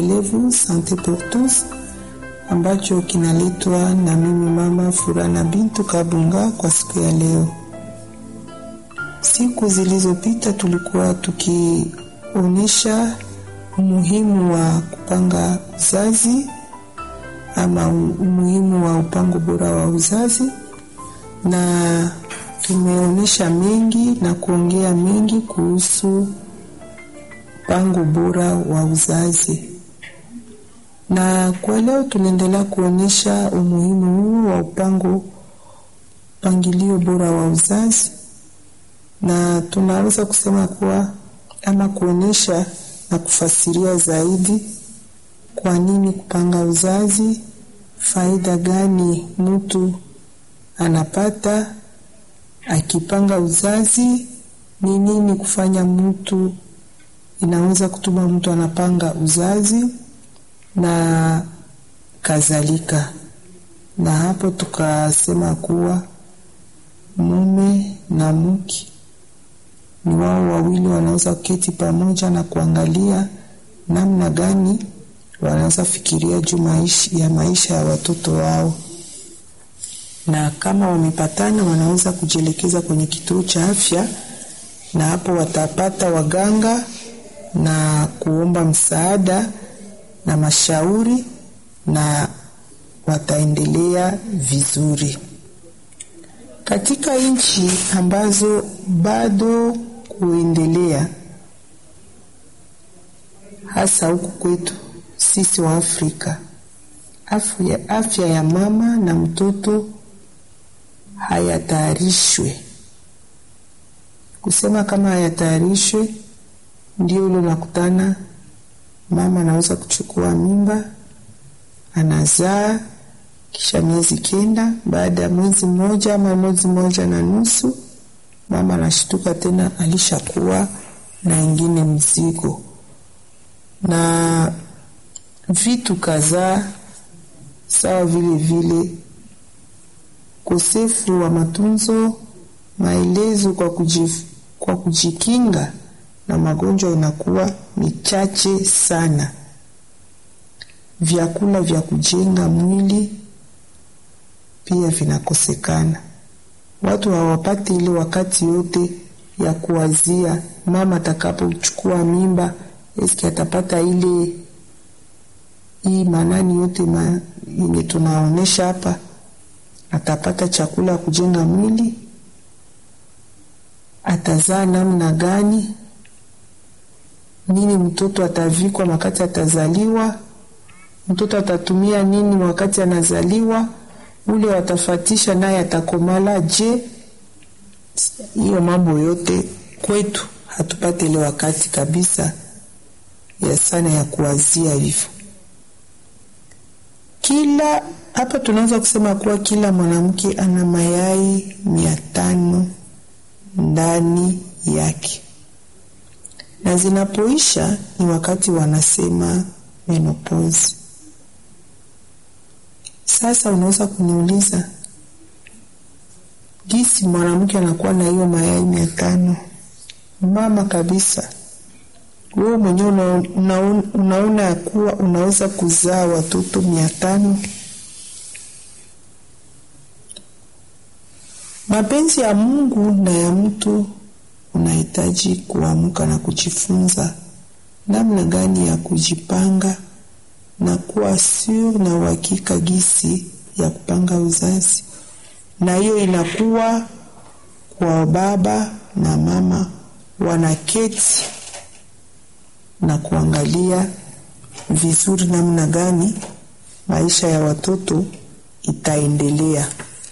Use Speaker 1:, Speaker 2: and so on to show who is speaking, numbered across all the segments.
Speaker 1: endelevu Sante pour tous ambacho kinaletwa na mimi mama Furana Bintu Kabunga kwa siku ya leo. Siku zilizopita tulikuwa tukionyesha umuhimu wa kupanga uzazi ama umuhimu wa upango bora wa uzazi, na tumeonyesha mengi na kuongea mengi kuhusu mpango bora wa uzazi, na kwa leo tunaendelea kuonyesha umuhimu huu wa upango mpangilio bora wa uzazi, na tunaweza kusema kuwa ama kuonyesha na kufasiria zaidi kwa nini kupanga uzazi, faida gani mtu anapata akipanga uzazi, ni nini kufanya mtu inaweza kutuma mtu anapanga uzazi na kadhalika. Na hapo tukasema kuwa mume na mke ni wao wawili wanaweza kuketi pamoja na kuangalia namna gani wanaweza fikiria juu maisha, ya maisha ya watoto wao, na kama wamepatana wanaweza kujielekeza kwenye kituo cha afya, na hapo watapata waganga na kuomba msaada na mashauri na wataendelea vizuri. Katika nchi ambazo bado kuendelea, hasa huku kwetu sisi wa Afrika, afya, afya ya mama na mtoto hayatayarishwe. Kusema kama hayatayarishwe, ndio ule unakutana mama anaweza kuchukua mimba, anazaa, kisha miezi kenda, baada ya mwezi mmoja ama mwezi mmoja na nusu, mama anashtuka tena alishakuwa na ingine mzigo na vitu kadhaa sawa vile vile ukosefu wa matunzo, maelezo kwa, kujif, kwa kujikinga na magonjwa inakuwa michache sana. Vyakula vya kujenga mwili pia vinakosekana. Watu hawapati ile wakati yote ya kuwazia mama atakapochukua mimba, eski atapata ile hii manani yote ma, yenye tunaonesha hapa, atapata chakula ya kujenga mwili, atazaa namna gani, nini mtoto atavikwa wakati atazaliwa, mtoto atatumia nini wakati anazaliwa, ule watafatisha naye atakomala je? Hiyo mambo yote kwetu hatupate ile wakati kabisa ya sana ya kuwazia hivyo. Kila hapa tunaweza kusema kuwa kila mwanamke ana mayai mia tano ndani yake, na zinapoisha ni wakati wanasema menopause. Sasa unaweza kuniuliza gisi mwanamke anakuwa na hiyo mayai mia tano? Mama kabisa, wewe mwenyewe una, una, unaona ya kuwa unaweza kuzaa watoto mia tano? Mapenzi ya Mungu na ya mtu unahitaji kuamka na kujifunza namna gani ya kujipanga na kuwa sur na uhakika gisi ya kupanga uzazi, na hiyo inakuwa kwa baba na mama wanaketi na kuangalia vizuri namna gani maisha ya watoto itaendelea.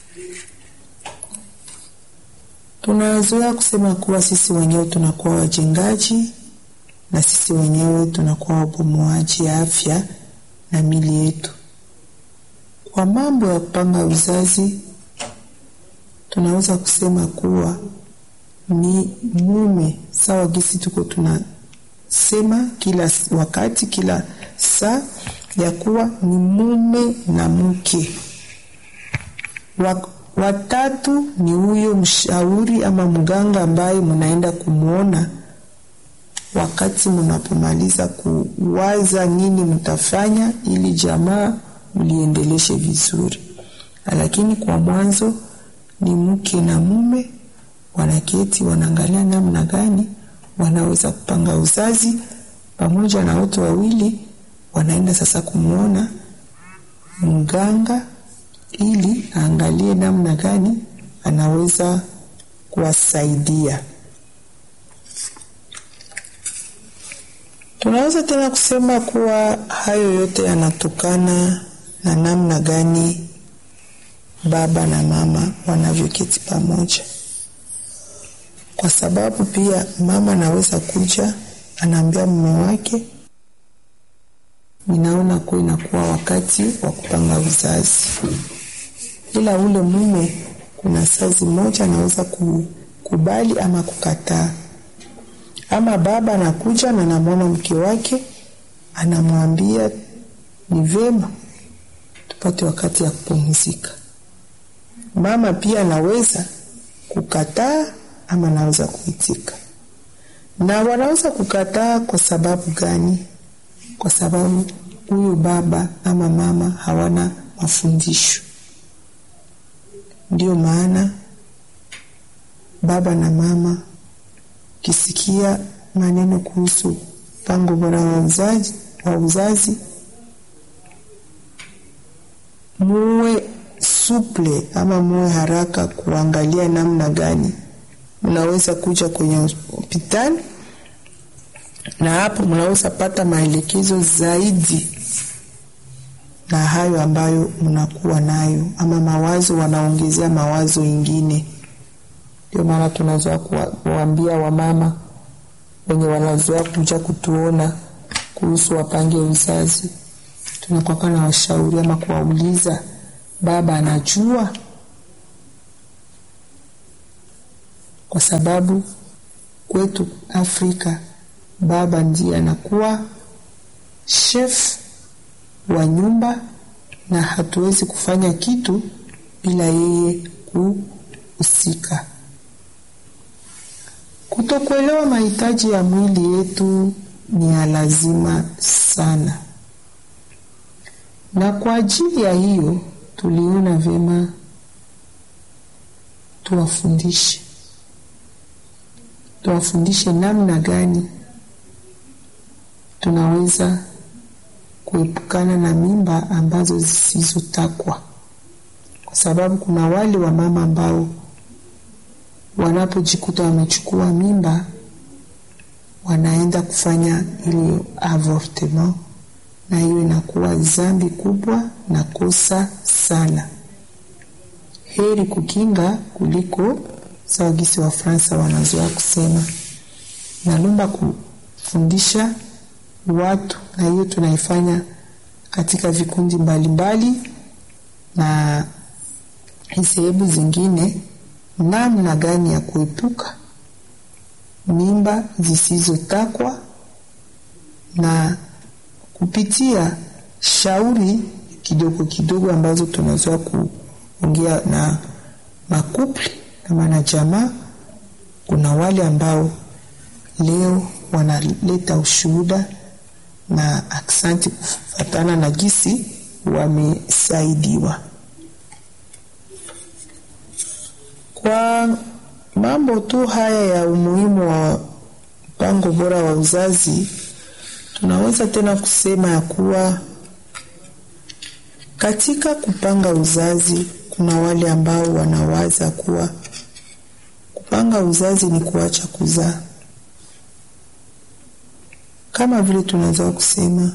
Speaker 1: Tunazoea kusema kuwa sisi wenyewe tunakuwa wajengaji na sisi wenyewe tunakuwa wabomoaji ya afya na mili yetu. Kwa mambo ya kupanga uzazi, tunaweza kusema kuwa ni mume sawa gisi tuko tunasema kila wakati, kila saa ya kuwa ni mume na mke. Watatu ni huyo mshauri ama mganga ambaye mnaenda kumwona wakati mnapomaliza kuwaza nini mtafanya ili jamaa mliendeleshe vizuri. Lakini kwa mwanzo ni mke na mume wanaketi, wanaangalia namna gani wanaweza kupanga uzazi pamoja, na wote wawili wanaenda sasa kumwona mganga ili aangalie namna gani anaweza kuwasaidia. Tunaweza tena kusema kuwa hayo yote yanatokana na namna gani baba na mama wanavyoketi pamoja, kwa sababu pia mama anaweza kuja anaambia mume wake, ninaona kuwa inakuwa wakati wa kupanga uzazi, ila ule mume kuna sazi moja anaweza kukubali ama kukataa ama baba anakuja na namwona mke wake anamwambia ni vema tupate wakati ya kupumzika. Mama pia anaweza kukataa ama anaweza kuitika. Na wanaweza kukataa kwa sababu gani? Kwa sababu huyu baba ama mama hawana mafundisho. Ndio maana baba na mama kisikia maneno kuhusu mpango bora wa uzazi, wa uzazi muwe suple ama muwe haraka kuangalia namna gani mnaweza kuja kwenye hospitali, na hapo mnaweza pata maelekezo zaidi na hayo ambayo mnakuwa nayo, ama mawazo wanaongezea mawazo ingine. Ndio maana tunazoea kuwaambia wamama wenye wanazoea kuja kutuona kuhusu wapange uzazi, tunakwaka na washauri ama kuwauliza, baba anajua? Kwa sababu kwetu Afrika baba ndiye anakuwa chef wa nyumba, na hatuwezi kufanya kitu bila yeye kuhusika. Kutokuelewa mahitaji ya mwili yetu ni ya lazima sana, na kwa ajili ya hiyo tuliona vyema tuwafundishe, tuwafundishe namna gani tunaweza kuepukana na mimba ambazo zisizotakwa, kwa sababu kuna wale wa mama ambao wanapojikuta wamechukua mimba wanaenda kufanya ile avortement, na hiyo inakuwa dhambi kubwa na kosa sana. Heri kukinga kuliko sawagisi wa Fransa wanazoea kusema. Nalomba kufundisha watu, na hiyo tunaifanya katika vikundi mbalimbali mbali, na sehemu zingine namna gani ya kuepuka mimba zisizotakwa na kupitia shauri kidogo kidogo ambazo tunazoea kuongea na makupli kama na jamaa. Kuna wale ambao leo wanaleta ushuhuda na aksanti kufatana na gisi wamesaidiwa. Kwa mambo tu haya ya umuhimu wa mpango bora wa uzazi, tunaweza tena kusema ya kuwa katika kupanga uzazi kuna wale ambao wanawaza kuwa kupanga uzazi ni kuacha kuzaa. Kama vile tunaweza kusema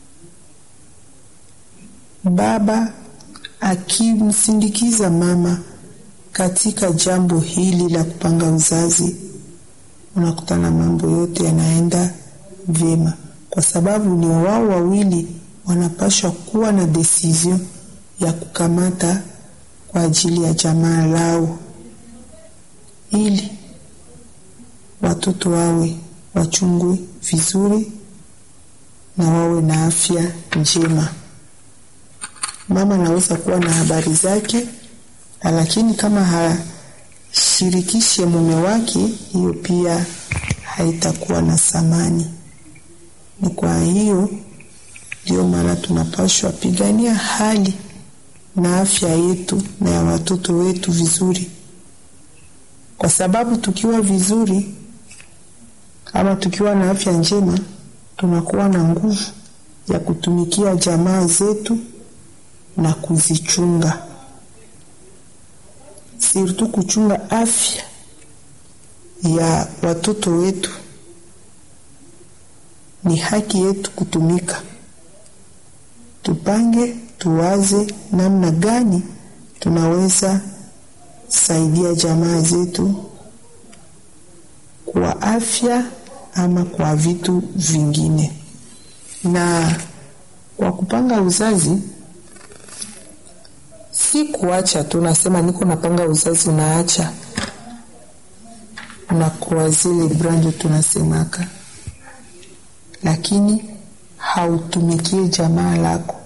Speaker 1: baba akimsindikiza mama katika jambo hili la kupanga uzazi, unakutana mambo yote yanaenda vyema, kwa sababu ni wao wawili wanapaswa kuwa na decision ya kukamata kwa ajili ya jamaa lao, ili watoto wawe wachungwe vizuri na wawe na afya njema. Mama anaweza kuwa na habari zake lakini kama hashirikishe mume wake, hiyo pia haitakuwa na thamani. Ni kwa hiyo ndio maana tunapaswa pigania hali na afya yetu na ya watoto wetu vizuri, kwa sababu tukiwa vizuri ama tukiwa na afya njema, tunakuwa na nguvu ya kutumikia jamaa zetu na kuzichunga, sirtu kuchunga afya ya watoto wetu. Ni haki yetu kutumika, tupange, tuwaze namna gani tunaweza saidia jamaa zetu kwa afya ama kwa vitu vingine. Na kwa kupanga uzazi, si kuacha tu, nasema niko napanga uzazi, unaacha na kwa zile brando tunasemaka, lakini hautumikie jamaa lako.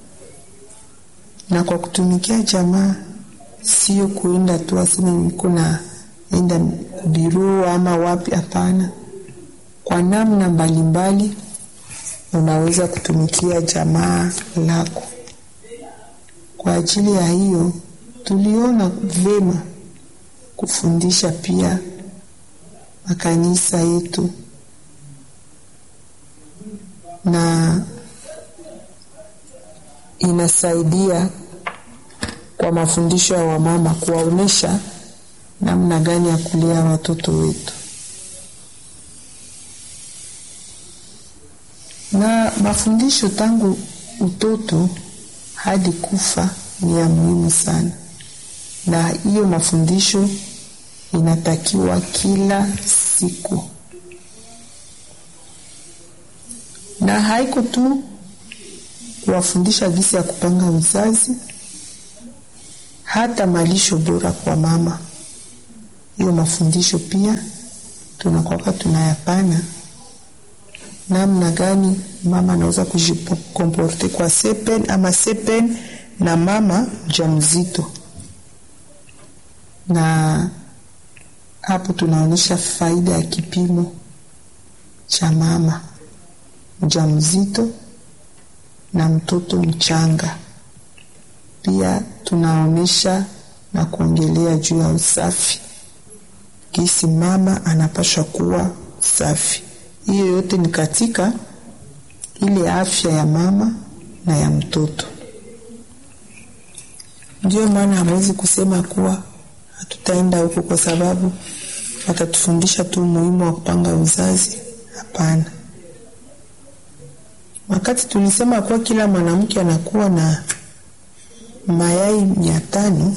Speaker 1: Na kwa kutumikia jamaa, sio kuenda tu aseme niko na enda biro ama wapi. Hapana, kwa namna mbalimbali unaweza kutumikia jamaa lako. Kwa ajili ya hiyo, tuliona vema kufundisha pia makanisa yetu na inasaidia kwa mafundisho ya wamama kuwaonyesha namna gani ya kulea watoto wetu. Na mafundisho tangu utoto hadi kufa ni ya muhimu sana, na hiyo mafundisho inatakiwa kila siku, na haiko tu kuwafundisha jinsi ya kupanga uzazi, hata malisho bora kwa mama. Hiyo mafundisho pia tunakwaka tunayapana, namna gani mama anaweza kujikomporte kwa sepen ama sepen na mama mjamzito, na hapo tunaonyesha faida ya kipimo cha mama mjamzito na mtoto mchanga. Pia tunaonyesha na kuongelea juu ya usafi, kisi mama anapaswa kuwa safi. Hiyo yote ni katika ile afya ya mama na ya mtoto. Ndio maana hamwezi kusema kuwa hatutaenda huko kwa sababu watatufundisha tu umuhimu wa kupanga uzazi. Hapana. Wakati tulisema kuwa kila mwanamke anakuwa na mayai mia tano,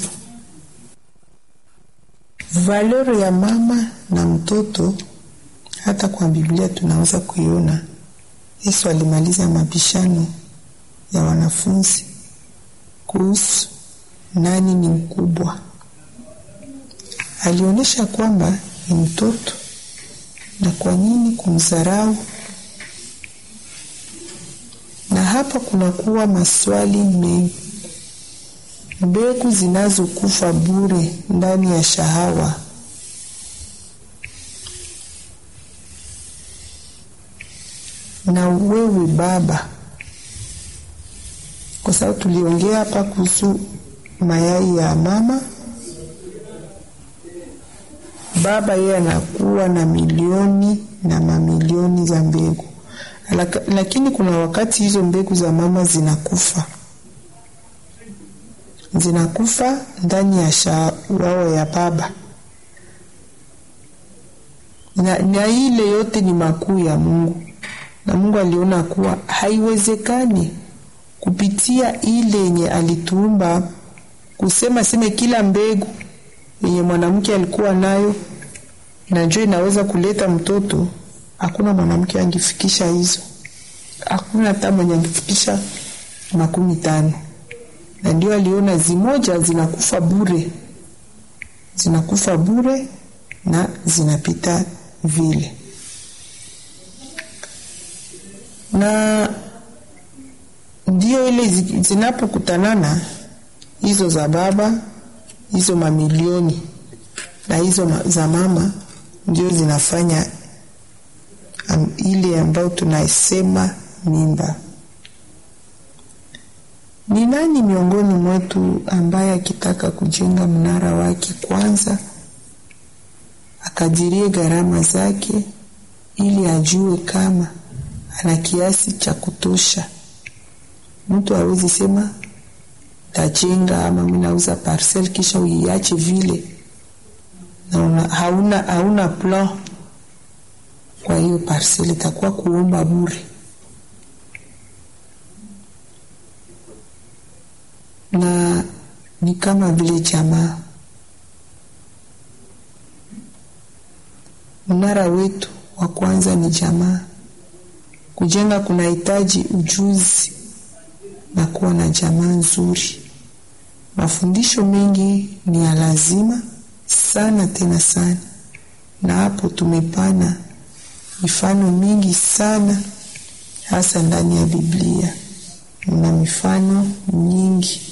Speaker 1: valero ya mama na mtoto hata kwa Biblia tunaweza kuiona. Yesu alimaliza mabishano ya wanafunzi kuhusu nani ni mkubwa. Alionyesha kwamba ni mtoto, na kwa nini kumdharau? Na hapa kunakuwa maswali mengi, mbegu zinazokufa bure ndani ya shahawa na wewe baba, kwa sababu tuliongea hapa kuhusu mayai ya mama. Baba yeye anakuwa na milioni na mamilioni za mbegu, lakini kuna wakati hizo mbegu za mama zinakufa, zinakufa ndani ya shahawa ya baba na, na ile yote ni makuu ya Mungu na Mungu aliona kuwa haiwezekani kupitia ile yenye alituumba kusema seme kila mbegu yenye mwanamke alikuwa nayo na njoo inaweza kuleta mtoto. Hakuna mwanamke angefikisha hizo, hakuna hata mwenye angefikisha makumi tano. Na ndio aliona zimoja zinakufa bure, zinakufa bure na zinapita vile na ndio ile zinapokutanana hizo za baba hizo mamilioni na hizo za mama, ndio zinafanya am, ile ambayo tunasema mimba. Ni nani miongoni mwetu ambaye akitaka kujenga mnara wake kwanza akadirie gharama zake ili ajue kama ana kiasi cha kutosha? Mtu hawezi sema tajenga ama mimi nauza parcel kisha uiache vile na una, hauna, hauna plan. Kwa hiyo parcel itakuwa kuomba bure. na ni kama vile jamaa. Mnara wetu wa kwanza ni jamaa. Kujenga kunahitaji ujuzi na kuwa na jamaa nzuri. Mafundisho mengi ni ya lazima sana tena sana, na hapo tumepana mifano mingi sana, hasa ndani ya Biblia mna mifano nyingi